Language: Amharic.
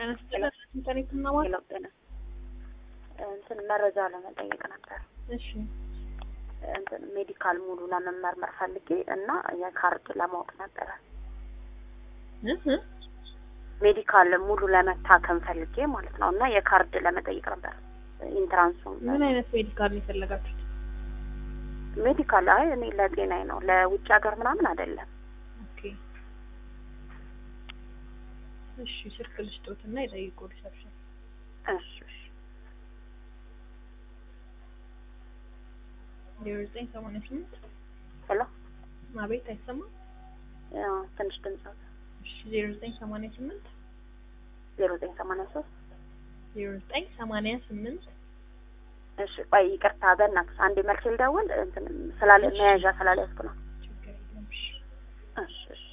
ተነስተን ኢንተርኔት ምናምን ሌላው ጤና እንትን መረጃ ለመጠየቅ ነበር። እሺ እንትን ሜዲካል ሙሉ ለመመርመር ፈልጌ እና የካርድ ለማወቅ ነበረ። እህ ሜዲካል ሙሉ ለመታከም ፈልጌ ማለት ነው እና የካርድ ለመጠየቅ ነበር። ኢንትራንሱን ምን አይነት ሜዲካል ነው የፈለጋችሁት? ሜዲካል አይ እኔ ለጤናዬ ነው ለውጭ ሀገር ምናምን አይደለም። ኦኬ እሺ ስልክ ልስጦትና ይጠይቁ ሪሰፕሽን እሺ እሺ ዜሮ ዘጠኝ ሰማንያ ስምንት ሄሎ አቤት አይሰማም ያው ትንሽ ድምጽ አለ። እሺ ዜሮ ዘጠኝ ሰማንያ ስምንት ዜሮ ዘጠኝ ሰማንያ ሶስት ዜሮ ዘጠኝ ሰማንያ ስምንት እሺ ቆይ ይቅርታ በእናትሽ አንዴ መልስ ልደውል እንትን ስላለ መያዣ ስላልያዝኩ ነው። ችግር የለም እሺ እሺ እሺ